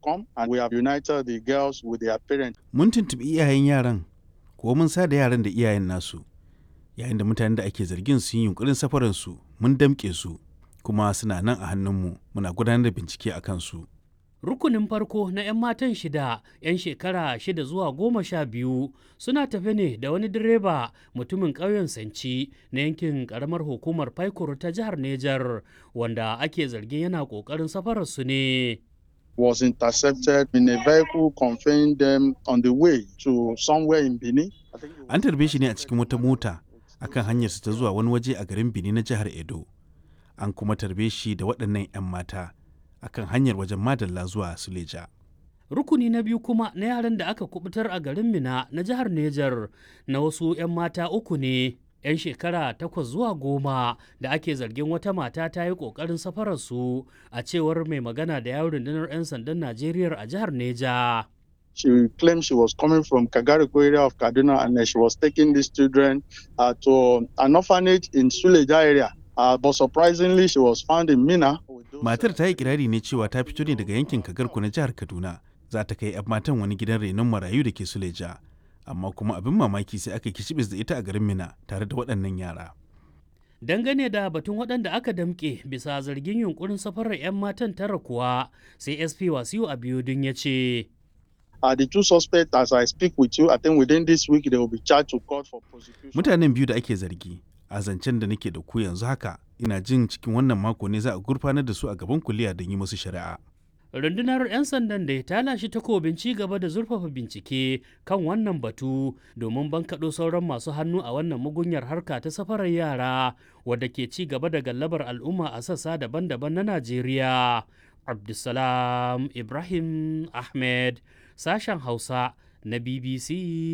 come and we have united the girls with their parents. Mun tuntuɓi iyayen yaran, ko mun sa da yaran da iyayen nasu. Yayin da mutanen da ake zargin sun yi yunkurin safaransu, mun damƙe su, kuma suna nan a hannunmu muna gudanar da bincike a kansu. Rukunin farko na 'yan matan shida 'yan shekara shida zuwa goma sha biyu suna tafe ne da wani direba mutumin ƙauyen Sanci na yankin ƙaramar hukumar Paikur ta jihar Nejar wanda ake zargin yana ƙoƙarin safararsu ne. Was intercepted in a vehicle conveying them on the way to somewhere in Benin. I think it was- An tarbe shi ne a cikin wata mota akan hanyarsa ta zuwa wani waje a garin Benin na jihar Edo. An kuma tarbe shi da waɗannan 'yan mata akan hanyar wajen Madalla zuwa Suleja. Rukuni na biyu kuma na yaran da aka kubutar a garin Mina na jihar Nejar na wasu 'yan mata uku ne. 'yan shekara takwas zuwa goma da ake zargin wata mata ta yi ƙoƙarin safararsu a cewar mai magana da yawon rundunar 'yan sandan Najeriya a jihar Neja. She claimed she was coming from Kagariko area of Kaduna and then she was taking these children uh, to an orphanage in Suleja area. Uh, but surprisingly, she was found in Mina. with those, Matar uh, ta yi kirari ne cewa ta fito ne daga yankin Kagarku na jihar Kaduna. Za ta kai 'yan matan wani gidan renon marayu da ke Suleja. Amma kuma abin mamaki sai aka kicibis da ita a garin Mina tare da waɗannan yara. Dangane da batun waɗanda aka damƙe bisa zargin yunkurin safarar 'yan matan tara kuwa sai SP Wasiu Abiodun ya ce. Uh, the two suspects, as I speak with you, I think within this week they will be charged to court for prosecution. Mutanen biyu da ake zargi a zancen da nake da ku yanzu haka ina jin cikin wannan mako ne za a gurfanar da su a gaban kuliya don yi musu shari'a. rundunar 'yan sandan da ta lashe takobin ci gaba da zurfafa bincike kan wannan batu domin bankaɗo sauran masu hannu a wannan mugunyar harka ta safarar yara wadda ke ci gaba da gallabar al'umma a sassa daban-daban na najeriya abdulsalam ibrahim ahmed sashen hausa na bbc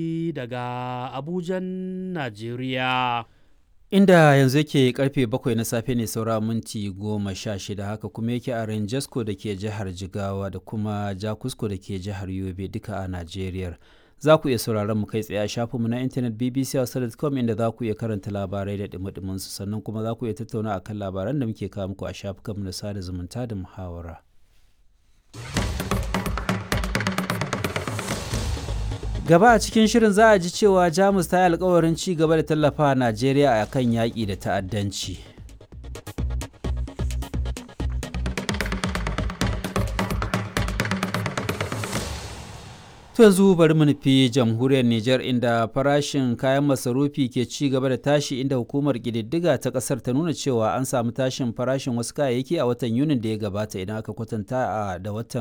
daga abujan najeriya inda yanzu yake karfe bakwai na safe ne saura minti goma sha shida haka kuma yake a ranjasko da ke jihar jigawa da kuma jakusko da ke jihar yobe duka a najeriya za ku iya sauraron mu kai tsaye a shafinmu na intanet bbc.com inda za ku iya karanta labarai da dumi su sannan kuma za ku iya tattauna akan labaran da muke kawo muku a shafukanmu na sada zumunta da muhawara. gaba a cikin shirin za a ji cewa jamus ta yi alkawarin ci gaba da tallafa najeriya a kan yaƙi da ta'addanci to yanzu bari mu nufi jamhuriyar niger inda farashin kayan masarufi ke ci gaba da tashi inda hukumar ƙididdiga ta ƙasar ta nuna cewa an samu tashin farashin wasu kayayyaki a watan yunin da ya gabata idan aka kwatanta da watan